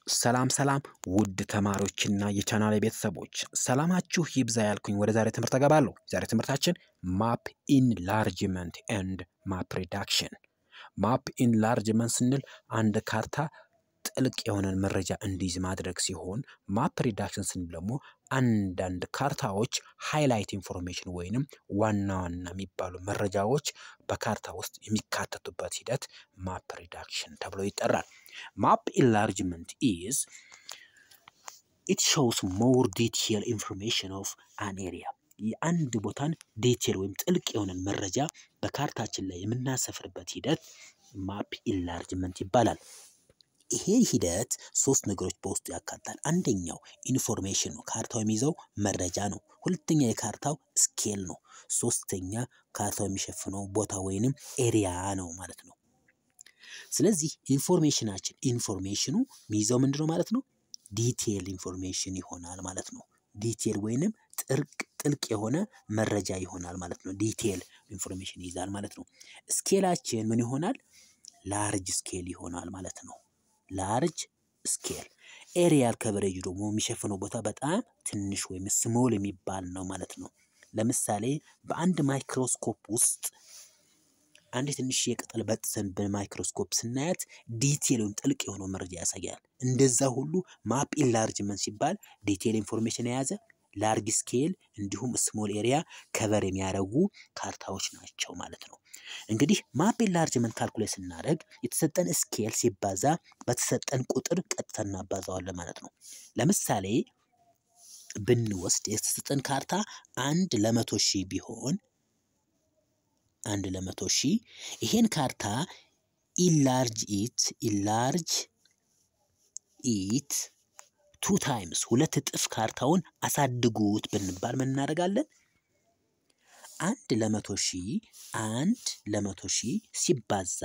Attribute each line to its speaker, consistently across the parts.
Speaker 1: ሰላም ሰላም ውድ ተማሪዎችና የቻናል ቤተሰቦች ሰላማችሁ ይብዛ ያልኩኝ ወደ ዛሬ ትምህርት እገባለሁ። ዛሬ ትምህርታችን ማፕ ኢንላርጅመንት ኤንድ ማፕ ሪዳክሽን። ማፕ ኢንላርጅመንት ስንል አንድ ካርታ ጥልቅ የሆነን መረጃ እንዲይዝ ማድረግ ሲሆን ማፕ ሪዳክሽን ስንል ደግሞ አንዳንድ ካርታዎች ሃይላይት ኢንፎርሜሽን ወይንም ዋና ዋና የሚባሉ መረጃዎች በካርታ ውስጥ የሚካተቱበት ሂደት ማፕ ሪዳክሽን ተብሎ ይጠራል። ማፕ ኢንላርጅመንት ኢዝ ኢት ሾውስ ሞር ዲቴል ኢንፎርሜሽን ኦፍ አን ኤሪያ የአንድ ቦታን ዲቴል ወይም ጥልቅ የሆነን መረጃ በካርታችን ላይ የምናሰፍርበት ሂደት ማፕ ኢንላርጅመንት ይባላል። ይሄ ሂደት ሶስት ነገሮች በውስጡ ያካትታል። አንደኛው ኢንፎርሜሽን ነው፣ ካርታው የሚይዘው መረጃ ነው። ሁለተኛ የካርታው ስኬል ነው። ሶስተኛ ካርታው የሚሸፍነው ቦታ ወይንም ኤሪያ ነው ማለት ነው። ስለዚህ ኢንፎርሜሽናችን ኢንፎርሜሽኑ የሚይዘው ምንድን ነው ማለት ነው? ዲቴል ኢንፎርሜሽን ይሆናል ማለት ነው። ዲቴል ወይንም ጥልቅ ጥልቅ የሆነ መረጃ ይሆናል ማለት ነው። ዲቴል ኢንፎርሜሽን ይይዛል ማለት ነው። ስኬላችን ምን ይሆናል? ላርጅ ስኬል ይሆናል ማለት ነው። ላርጅ ስኬል ኤሪያል ከቨሬጁ ደግሞ የሚሸፍነው ቦታ በጣም ትንሽ ወይም ስሞል የሚባል ነው ማለት ነው። ለምሳሌ በአንድ ማይክሮስኮፕ ውስጥ አንድ ትንሽ የቅጠል በጥሰን በማይክሮስኮፕ ስናያት ዲቴል ወይም ጥልቅ የሆነው መረጃ ያሳያል። እንደዛ ሁሉ ማፕ ኢንላርጅመንት ሲባል ዲቴል ኢንፎርሜሽን የያዘ ላርጅ ስኬል እንዲሁም ስሞል ኤሪያ ከቨር የሚያደርጉ ካርታዎች ናቸው ማለት ነው። እንግዲህ ማፕ ኢንላርጅመንት ካልኩሌት ስናደርግ የተሰጠን ስኬል ሲባዛ በተሰጠን ቁጥር ቀጥታ እናባዛዋለን ማለት ነው። ለምሳሌ ብንወስድ የተሰጠን ካርታ አንድ ለመቶ ሺህ ቢሆን አንድ ለመቶ ሺህ ይሄን ካርታ ኢላርጅ ኢት ኢላርጅ ኢት ቱ ታይምስ ሁለት እጥፍ ካርታውን አሳድጉት ብንባል ምን እናደርጋለን? አንድ ለመቶ ሺህ አንድ ለመቶ ሺህ ሲባዛ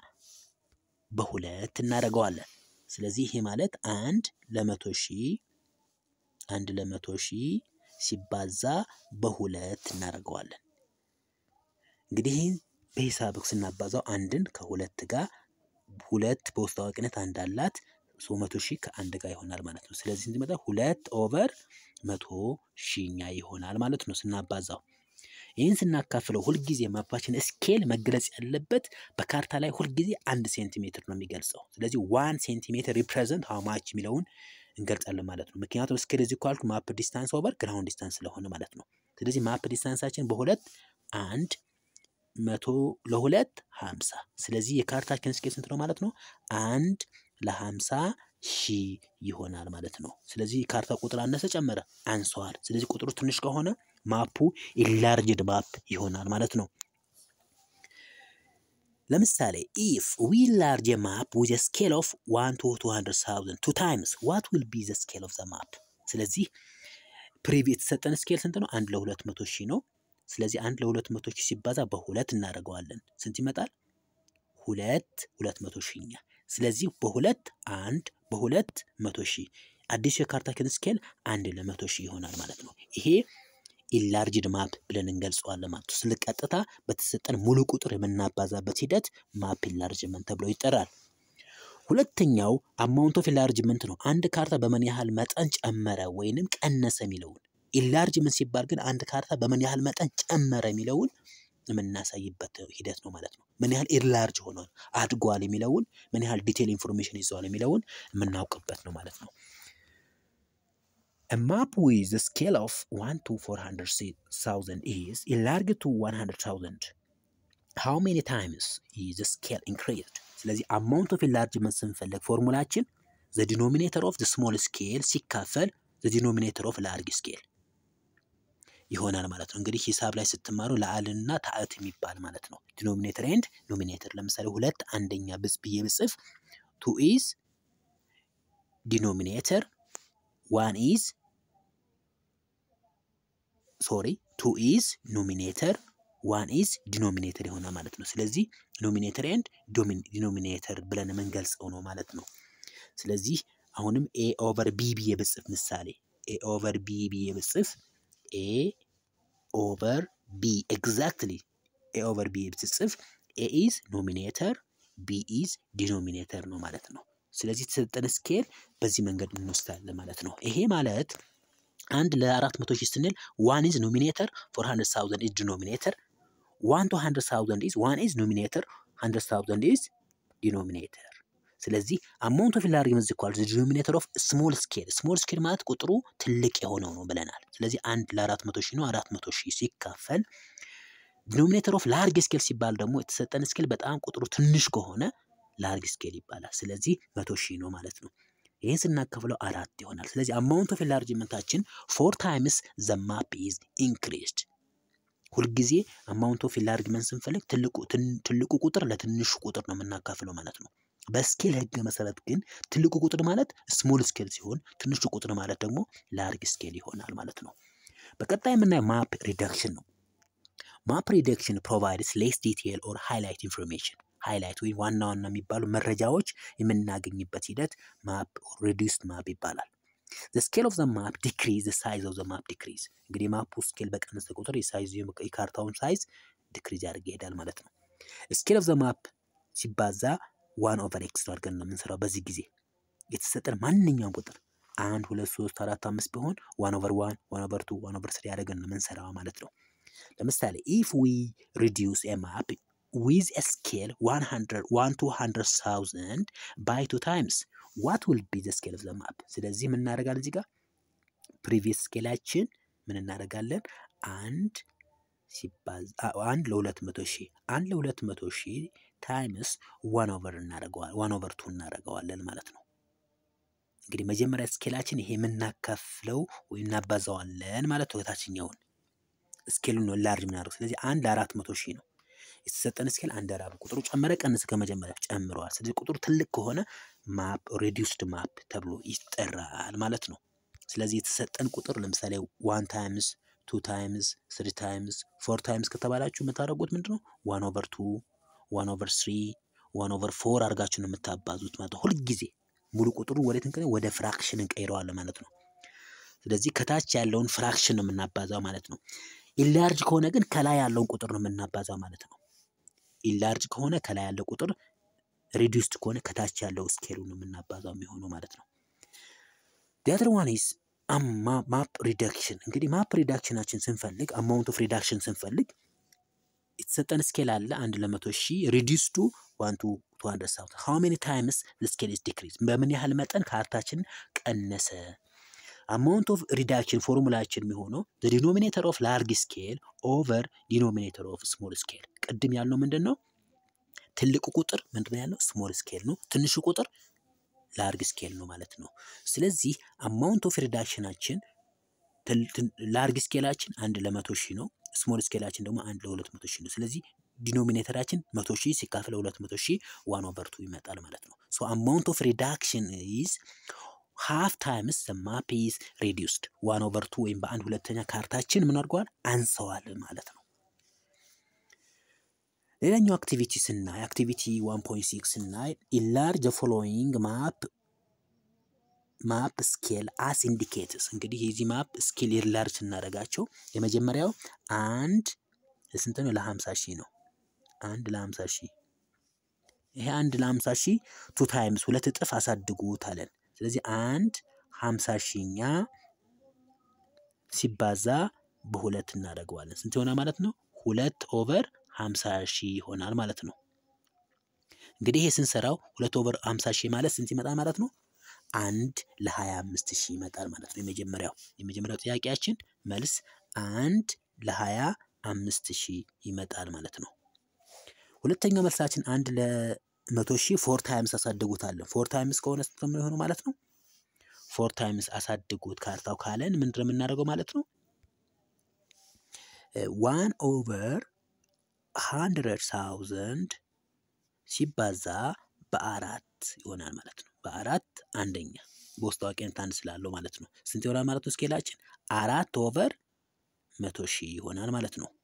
Speaker 1: በሁለት እናደርገዋለን። ስለዚህ ይሄ ማለት አንድ ለመቶ ሺህ አንድ ለመቶ ሺህ ሲባዛ በሁለት እናደርገዋለን። እንግዲህ ይህን በሂሳብ ስናባዛው አንድን ከሁለት ጋር ሁለት በውስጥ አዋቂነት አንድ አላት ሶ መቶ ሺህ ከአንድ ጋር ይሆናል ማለት ነው። ስለዚህ እንዲመጣ ሁለት ኦቨር መቶ ሺኛ ይሆናል ማለት ነው ስናባዛው። ይህን ስናካፍለው ሁልጊዜ ማፓችን ስኬል መግለጽ ያለበት በካርታ ላይ ሁልጊዜ አንድ ሴንቲሜትር ነው የሚገልጸው። ስለዚህ ዋን ሴንቲሜትር ሪፕሬዘንት ሃው ማች የሚለውን እንገልጻለን ማለት ነው። ምክንያቱም ስኬል እዚህ ካልኩ ማፕ ዲስታንስ ኦቨር ግራውንድ ዲስታንስ ስለሆነ ማለት ነው። ስለዚህ ማፕ ዲስታንሳችን በሁለት አንድ መቶ ለሁለት ሀምሳ ስለዚህ የካርታችን ስኬል ስንት ነው ማለት ነው? አንድ ለሀምሳ ሺህ ይሆናል ማለት ነው። ስለዚህ ካርታ ቁጥር አነሰ ጨመረ አንሰዋል። ስለዚህ ቁጥሩ ትንሽ ከሆነ ማፑ ኢንላርጅድ ማፕ ይሆናል ማለት ነው። ለምሳሌ ኢፍ ዊ ላርጅ ማፕ ዊዝ ስኬል ኦፍ ዋን ቱ ቱ ሀንድረድ ታውዘንድ ቱ ታይምስ ዋት ዊል ቢ ዘ ስኬል ኦፍ ዘ ማፕ። ስለዚህ ፕሪቪ የተሰጠን ስኬል ስንት ነው? አንድ ለሁለት መቶ ሺህ ነው። ስለዚህ አንድ ለሁለት መቶ ሺህ ሲባዛ በሁለት እናደርገዋለን። ስንት ይመጣል? ሁለት ሁለት መቶ ሺኛ ስለዚህ በሁለት አንድ በሁለት መቶ ሺህ አዲሱ የካርታችን ስኬል አንድ ለመቶ ሺህ ይሆናል ማለት ነው። ይሄ ኢላርጅድ ማፕ ብለን እንገልጸዋለን ማለት ነው። ስለ ቀጥታ በተሰጠን ሙሉ ቁጥር የምናባዛበት ሂደት ማፕ ኢላርጅመንት ተብሎ ይጠራል። ሁለተኛው አማውንት ኦፍ ኢላርጅመንት ነው። አንድ ካርታ በምን ያህል መጠን ጨመረ ወይንም ቀነሰ የሚለውን ኢላርጅመንት ሲባል ግን አንድ ካርታ በምን ያህል መጠን ጨመረ የሚለውን የምናሳይበት ሂደት ነው ማለት ነው። ምን ያህል ኢንላርጅ ሆኗል አድጓል የሚለውን ምን ያህል ዲቴል ኢንፎርሜሽን ይዘዋል የሚለውን የምናውቅበት ነው ማለት ነው። A map with a scale of 1 to 400,000 is enlarged to 100,000. How many times is the scale increased? ስለዚህ amount of enlargement ስንፈልግ ፎርሙላችን the denominator of the small scale ሲካፈል the denominator of large scale ይሆናል ማለት ነው። እንግዲህ ሂሳብ ላይ ስትማሩ ለአልና ታዕት የሚባል ማለት ነው። ዲኖሚኔተር ኤንድ ኖሚኔተር። ለምሳሌ ሁለት አንደኛ ብጽ ብዬ ብጽፍ ቱ ኢዝ ዲኖሚኔተር ዋን ኢዝ ሶሪ ቱ ኢዝ ኖሚኔተር ዋን ኢዝ ዲኖሚኔተር ይሆናል ማለት ነው። ስለዚህ ኖሚኔተር ኤንድ ዲኖሚኔተር ብለን የምንገልጸው ነው ማለት ነው። ስለዚህ አሁንም ኤ ኦቨር ቢ ብዬ ብጽፍ ምሳሌ ኤ ኦቨር ቢ ብዬ ብጽፍ ኤ ኦቨር ቢ ኤግዛክትሊ ኤ ኦቨር ቢ ብትጽፍ ኤ ኢዝ ኖሚኔተር ቢ ኢዝ ዲኖሚኔተር ነው ማለት ነው። ስለዚህ የተሰጠን ስኬል በዚህ መንገድ እንወስዳለን ማለት ነው። ይሄ ማለት አንድ ለአራት መቶ ሺህ ስንል ዋን ኢዝ ኖሚኔተር ፎር ሀንድረድ ሳውዘንድ ኢዝ ዲኖሚኔተር ዋን ቱ ሀንድረድ ሳውዘንድ ኢዝ ዋን ኢዝ ኖሚኔተር ሀንድረድ ሳውዘንድ ኢዝ ዲኖሚኔተር። ስለዚህ አማውንት ኦፍ ኢንላርጅመንት ኢኳል ዲኖሚኔተር ኦፍ ስሞል ስኬል። ስሞል ስኬል ማለት ቁጥሩ ትልቅ የሆነው ነው ብለናል። ስለዚህ አንድ ለአራት መቶ ሺህ ነው። አራት መቶ ሺህ ሲካፈል ዲኖሚኔተር ኦፍ ላርጅ ስኬል ሲባል ደግሞ የተሰጠን ስኬል በጣም ቁጥሩ ትንሽ ከሆነ ላርጅ ስኬል ይባላል። ስለዚህ መቶ ሺህ ነው ማለት ነው። ይህን ስናከፍለው አራት ይሆናል። ስለዚህ አማውንት ኦፍ ኢንላርጅመንታችን ፎር ታይምስ ዘ ማፕ ኢዝ ኢንክሪዝድ። ሁልጊዜ አማውንት ኦፍ ኢንላርጅመንት ስንፈልግ ትልቁ ቁጥር ለትንሹ ቁጥር ነው የምናካፍለው ማለት ነው። በስኬል ህግ መሰረት ግን ትልቁ ቁጥር ማለት ስሞል ስኬል ሲሆን ትንሹ ቁጥር ማለት ደግሞ ላርግ ስኬል ይሆናል ማለት ነው። በቀጣይ የምናየው ማፕ ሪደክሽን ነው። ማፕ ሪደክሽን ፕሮቫይድስ ሌስ ዲቴል ኦር ሃይላይት ኢንፎርሜሽን ሃይላይት ወይም ዋና ዋና የሚባሉ መረጃዎች የምናገኝበት ሂደት ማፕ ሪዲዩስድ ማፕ ይባላል። ዘ ስኬል ኦፍ ዘ ማፕ ዲክሪዝ ዘ ሳይዝ ኦፍ ዘ ማፕ ዲክሪዝ። እንግዲህ ማፑ ስኬል በቀነሰ ቁጥር የሳይዙ የካርታውን ሳይዝ ዲክሪዝ ያደርግ ይሄዳል ማለት ነው። ስኬል ኦፍ ዘ ማፕ ሲባዛ ዋን ኦቨር ኤክስ ነው አድርገን ነው የምንሰራው። በዚህ ጊዜ የተሰጠን ማንኛውም ቁጥር አንድ ሁለት ሶስት አራት አምስት ቢሆን ዋን ኦቨር ዋን ዋን ኦቨር ቱ ዋን ኦቨር ስሪ አድርገን ነው የምንሰራው ማለት ነው። ለምሳሌ ኢፍ ዊ ሪዲዩስ ኤ ማፕ ዊዝ ኤ ስኬል ዋን ቱ ሀንድረድ ሳውዘንድ ባይ ቱ ታይምስ ዋት ዊል ቢ ዘ ስኬል ኦፍ ዘ ማፕ። ስለዚህ ምን እናደርጋለን እዚህ ጋር ፕሪቪየስ ስኬላችን ምን እናደርጋለን አንድ ሲባዛ አንድ ለሁለት መቶ ሺህ አንድ ለሁለት መቶ ሺህ ታይምስ ዋን ኦቨር እናደርገዋለን ዋን ኦቨር ቱ እናደርገዋለን ማለት ነው። እንግዲህ መጀመሪያ ስኬላችን ይሄ የምናካፍለው ወይም እናባዛዋለን ማለት ነው። ታችኛውን ስኬሉን ነው ላርጅ የምናደርገው። ስለዚህ አንድ ለአራት መቶ ሺህ ነው የተሰጠን ስኬል አንድ አራት ቁጥሩ ጨመረ ቀንስ ከመጀመሪያ ጨምረዋል። ስለዚህ ቁጥሩ ትልቅ ከሆነ ማፕ ሬዲዩስድ ማፕ ተብሎ ይጠራል ማለት ነው። ስለዚህ የተሰጠን ቁጥር ለምሳሌ ዋን ታይምስ ቱ ታይምስ ስሪ ታይምስ ፎር ታይምስ ከተባላችሁ የምታደርጉት ምንድን ነው ዋን ኦቨር ቱ ዋን ኦቨር ስሪ ዋን ኦቨር ፎር አድርጋችሁ ነው የምታባዙት ማለት ነው። ሁልጊዜ ሙሉ ቁጥሩ ወዴት እንቀ ወደ ፍራክሽን እንቀይረዋለን ማለት ነው። ስለዚህ ከታች ያለውን ፍራክሽን ነው የምናባዛው ማለት ነው። ኢላርጅ ከሆነ ግን ከላይ ያለውን ቁጥር ነው የምናባዛው ማለት ነው። ኢላርጅ ከሆነ ከላይ ያለው ቁጥር፣ ሪዲዩስድ ከሆነ ከታች ያለው ስኬሉ ነው የምናባዛው የሚሆነው ማለት ነው። ዲያትር ዋን ኢዝ ማፕ ሪዳክሽን። እንግዲህ ማፕ ሪዳክሽናችን ስንፈልግ አማውንት ኦፍ ሪዳክሽን ስንፈልግ የተሰጠን ስኬል አለ አንድ ለመቶ ሺህ ሪዲዩስዱ ዋን ቱ ቱ ሀንድረድ ሳውዘንድ ሃው ሜኒ ታይምስ ስኬል ኢዝ ዲክሪዝ በምን ያህል መጠን ካርታችን ቀነሰ። አማውንት ኦፍ ሪዳክሽን ፎርሙላችን የሚሆነው ዲኖሚኔተር ኦፍ ላርግ ስኬል ኦቨር ዲኖሚኔተር ኦፍ ስሞል ስኬል። ቅድም ያልነው ምንድን ነው? ትልቁ ቁጥር ምንድን ነው ያልነው? ስሞል ስኬል ነው። ትንሹ ቁጥር ላርግ ስኬል ነው ማለት ነው። ስለዚህ አማውንት ኦፍ ሪዳክሽናችን ላርግ ስኬላችን አንድ ለመቶ ሺህ ነው። ስሞል ስኬላችን ደግሞ አንድ ለሁለት መቶ ሺህ ነው። ስለዚህ ዲኖሚኔተራችን መቶ ሺህ ሲካፈል ሁለት መቶ ሺህ ዋን ኦቨር ቱ ይመጣል ማለት ነው። ሶ አማውንት ኦፍ ሪዳክሽን ኢዝ ሃፍ ታይምስ ዘ ማፕ ኢዝ ሬዲዩስድ ዋን ኦቨር ቱ ወይም በአንድ ሁለተኛ ካርታችን ምን አድርገዋል አንሰዋል ማለት ነው። ሌላኛው አክቲቪቲ ስናይ አክቲቪቲ ዋን ፖይንት ሲክስ ስናይ ኢላርጅ ፎሎዊንግ ማፕ ማፕ ስኬል አስ ኢንዲኬትስ እንግዲህ የዚህ ማፕ ስኬል ኢላርጅ ስናደርጋቸው የመጀመሪያው አንድ ስንት ነው? ለሀምሳ ሺህ ነው። አንድ ለሀምሳ ሺህ ይሄ አንድ ለሀምሳ ሺህ ቱ ታይምስ ሁለት እጥፍ አሳድጉት አለን። ስለዚህ አንድ ሀምሳ ሺኛ ሲባዛ በሁለት እናደርገዋለን። ስንት ይሆናል ማለት ነው? ሁለት ኦቨር ሀምሳ ሺህ ይሆናል ማለት ነው። እንግዲህ ይሄ ስንሰራው ሁለት ኦቨር ሀምሳ ሺህ ማለት ስንት ይመጣል ማለት ነው? አንድ ለሀያ አምስት ሺህ ይመጣል ማለት ነው። የመጀመሪያው የመጀመሪያው ጥያቄያችን መልስ አንድ ለሀያ አምስት ሺህ ይመጣል ማለት ነው። ሁለተኛው መልሳችን አንድ ለመቶ ሺህ ፎር ታይምስ አሳድጉታለን። ፎር ታይምስ ከሆነ ስንት ነው የሚሆነው ማለት ነው? ፎር ታይምስ አሳድጉት ካርታው ካለን ምንድን ነው የምናደርገው ማለት ነው? ዋን ኦቨር ሃንድረድ ሳውዘንድ ሲባዛ በአራት ይሆናል ማለት ነው። በአራት አንደኛ በውስጥ ታዋቂነት አንድ ስላለው ማለት ነው። ስንት ይሆናል ማለት ነው? ስኬላችን አራት ኦቨር መቶ ሺህ ይሆናል ማለት ነው።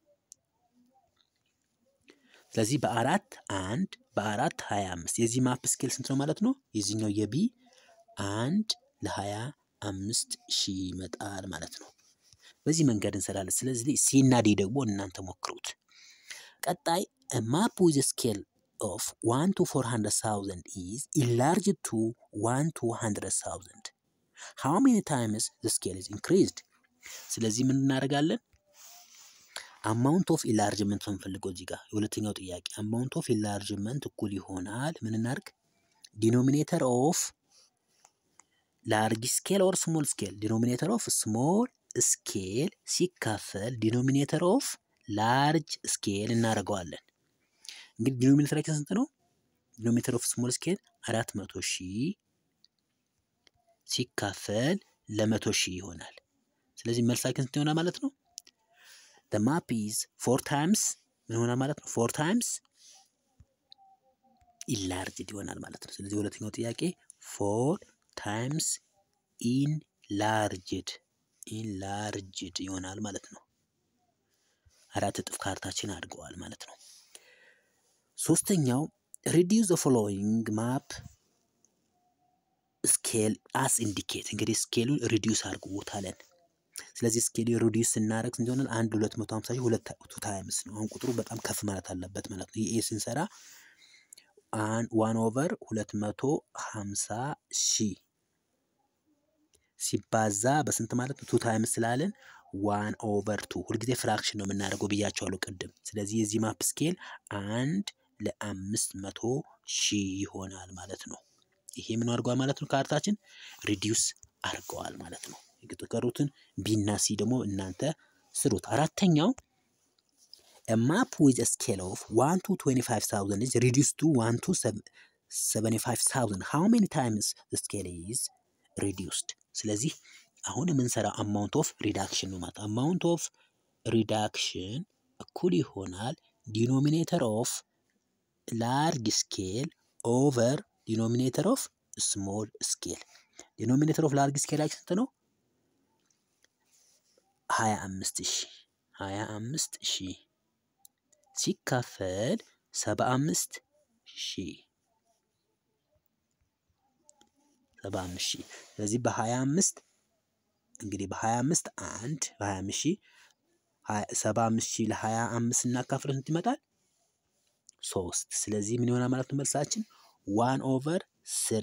Speaker 1: ስለዚህ በአራት አንድ በአራት ሀያ አምስት የዚህ ማፕ ስኬል ስንት ነው ማለት ነው? የዚህኛው የቢ አንድ ለሀያ አምስት ሺህ ይመጣል ማለት ነው። በዚህ መንገድ እንሰራለን። ስለዚህ ሲና ዲ ደግሞ እናንተ ሞክሩት። ቀጣይ ማፕ ዊዝ ስኬል ኦፍ ዋን ቱ ፎር ሀንድረድ ሳውዘንድ ኢዝ ኢንላርጅድ ቱ ዋን ቱ ሀንድረድ ሳውዘንድ ሃው ሜኒ ታይምስ ዘ ስኬል ኢዝ ኢንክሪዝድ። ስለዚህ ምን እናደርጋለን? አማውንት ኦፍ ኢላርጅመንት ነው የምንፈልገው እዚህ ጋር የሁለተኛው ጥያቄ አማውንት ኦፍ ኢላርጅመንት እኩል ይሆናል ምን እናድርግ? ዲኖሚኔተር ኦፍ ላርጅ ስኬል ኦር ስሞል ስኬል ዲኖሚኔተር ኦፍ ስሞል ስኬል ሲካፈል ዲኖሚኔተር ኦፍ ላርጅ ስኬል እናደርገዋለን። እንግዲህ ዲኖሚኔተራችን ስንት ነው? ዲኖሚኔተር ኦፍ ስሞል ስኬል አራት መቶ ሺህ ሲካፈል ለመቶ ሺህ ይሆናል። ስለዚህ መልሳችን ስንት ይሆናል ማለት ነው? the map is four times ምን ይሆናል ማለት ነው? four times ኢንላርጅድ ይሆናል ማለት ነው። ስለዚህ ሁለተኛው ጥያቄ ፎር ታይምስ ኢንላርጅድ ኢንላርጅድ ይሆናል ማለት ነው። አራት እጥፍ ካርታችን አድገዋል ማለት ነው። ሶስተኛው ሪዲዩስ ዘ ፎሎዊንግ ማፕ ስኬል አስ ኢንዲኬት እንግዲህ ስኬሉን ሪዲዩስ አድርጎታለን። ስለዚህ ስኬል ሪዲዩስ ስናደርግ ስንት ይሆናል? አንድ ሁለት መቶ ሀምሳ ሺህ ሁለት ቱ ታይምስ ነው። አሁን ቁጥሩ በጣም ከፍ ማለት አለበት ማለት ነው። ይሄ ስንሰራ ዋን ኦቨር ሁለት መቶ ሀምሳ ሺህ ሲባዛ በስንት ማለት ነው? ቱ ታይምስ ስላለን ዋን ኦቨር ቱ ሁልጊዜ ፍራክሽን ነው የምናደርገው ብያቸዋለሁ ቅድም። ስለዚህ የዚህ ማፕ ስኬል አንድ ለአምስት መቶ ሺህ ይሆናል ማለት ነው። ይሄ ምን አድርጓል ማለት ነው? ካርታችን ሪዲዩስ አድርገዋል ማለት ነው። የተቀሩትን ቢና ሲ ደግሞ እናንተ ስሩት። አራተኛው ማፕ ዊዝ ስኬል ኦፍ ዋን ቱ ትዌንቲ ፋይቭ ታውዘንድ ኢዝ ሪዲዩስ ቱ ዋን ቱ ሰቨኒ ፋይቭ ታውዘንድ ሃው ሜኒ ታይምስ ስኬል ኢዝ ሪዲዩስድ። ስለዚህ አሁን የምንሰራው አማውንት ኦፍ ሪዳክሽን ነው ማለት አማውንት ኦፍ ሪዳክሽን እኩል ይሆናል ዲኖሚኔተር ኦፍ ላርጅ ስኬል ኦቨር ዲኖሚኔተር ኦፍ ስሞል ስኬል። ዲኖሚኔተር ኦፍ ላርጅ ስኬል ላይ ስንት ነው? ሀያ አምስት ሺህ ሀያ አምስት ሺህ ሲካፈል ሰባ አምስት ሺህ ሰባ አምስት ሺህ ስለዚህ በሀያ አምስት እንግዲህ በሀያ አምስት አንድ በሀያ አምስት ሺህ ሰባ አምስት ሺህ ለሀያ አምስት እናካፍለው ስንት ይመጣል? ሶስት ስለዚህ ምን ይሆናል ማለት ነው መልሳችን ዋን ኦቨር ስሪ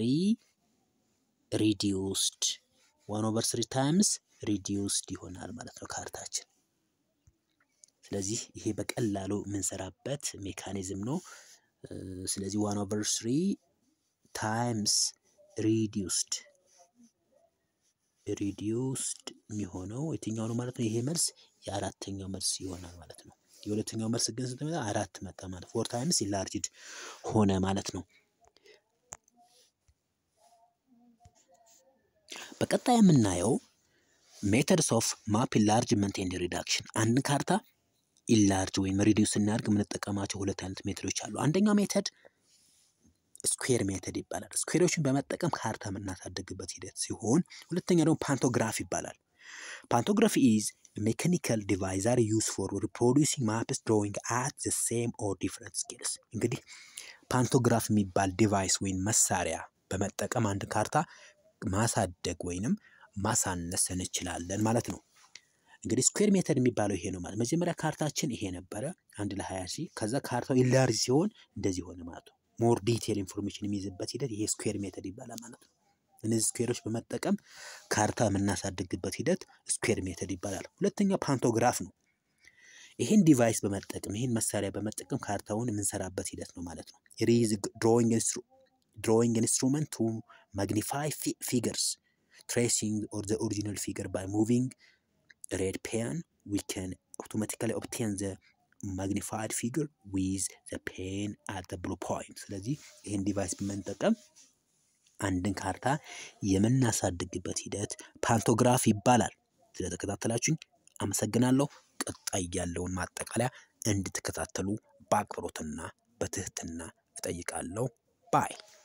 Speaker 1: ሪዲዩስድ ዋን ኦቨር ስሪ ታይምስ ሪዲዩስድ ይሆናል ማለት ነው ካርታችን። ስለዚህ ይሄ በቀላሉ የምንሰራበት ሜካኒዝም ነው። ስለዚህ ዋን ኦቨር ስሪ ታይምስ ሪዲዩስድ ሪዲዩስድ የሚሆነው የትኛው ነው ማለት ነው? ይሄ መልስ የአራተኛው መልስ ይሆናል ማለት ነው። የሁለተኛው መልስ ግን ስንት መጣ? አራት መጣ ማለት ፎር ታይምስ ኢንላርጅድ ሆነ ማለት ነው። በቀጣይ የምናየው ሜተድስ ኦፍ ማፕ ኢንላርጅመንት ኤንድ ሪዳክሽን አንድ ካርታ ኢንላርጅ ወይም ሪዲዩስ ስናደርግ የምንጠቀማቸው ሁለት አይነት ሜተዶች አሉ። አንደኛው ሜተድ ስኩዌር ሜተድ ይባላል። ስኩዌሮችን በመጠቀም ካርታ የምናሳድግበት ሂደት ሲሆን ሁለተኛ ደግሞ ፓንቶግራፍ ይባላል። ፓንቶግራፊ ኢዝ ሜካኒካል ዲቫይስ አር ዩዝ ፎር ሪፕሮዲውሲንግ ማፕስ ድሮዊንግ አት ዘ ሴም ኦር ዲፍረንት ስኬልስ። እንግዲህ ፓንቶግራፍ የሚባል ዲቫይስ ወይም መሳሪያ በመጠቀም አንድ ካርታ ማሳደግ ወይንም ማሳነስ እንችላለን ማለት ነው። እንግዲህ ስኩዌር ሜተድ የሚባለው ይሄ ነው ማለት መጀመሪያ ካርታችን ይሄ ነበረ አንድ ለሀያ ሺህ ከዛ ካርታው ኢንላርጅ ሲሆን እንደዚህ ሆነ ማለት ነው። ሞር ዲቴል ኢንፎርሜሽን የሚይዝበት ሂደት ይሄ ስኩዌር ሜተድ ይባላል ማለት ነው። እነዚህ ስኩዌሮች በመጠቀም ካርታ የምናሳድግበት ሂደት ስኩዌር ሜተድ ይባላል። ሁለተኛው ፓንቶግራፍ ነው። ይህን ዲቫይስ በመጠቀም ይህን መሳሪያ በመጠቀም ካርታውን የምንሰራበት ሂደት ነው ማለት ነው። ሪዝ ድሮዊንግ ኢንስትሩመንት ቱ ማግኒፋይ ፊገርስ ትሬሲንግ ኦር ዘ ኦሪጂናል ፊገር ባይ ሙቪንግ ሬድ ፔን ዊ ካን አውቶማቲካሊ ኦብቴን ዘ ማግኒፋይድ ፊገር ዊዝ ዘ ፔን አት ብሉ ፖይንት። ስለዚህ ይህን ዲቫይስ በመጠቀም አንድን ካርታ የምናሳድግበት ሂደት ፓንቶግራፍ ይባላል። ስለተከታተላችሁኝ አመሰግናለሁ። ቀጣይ ያለውን ማጠቃለያ እንድትከታተሉ በአክብሮትና በትህትና እጠይቃለሁ። ባይ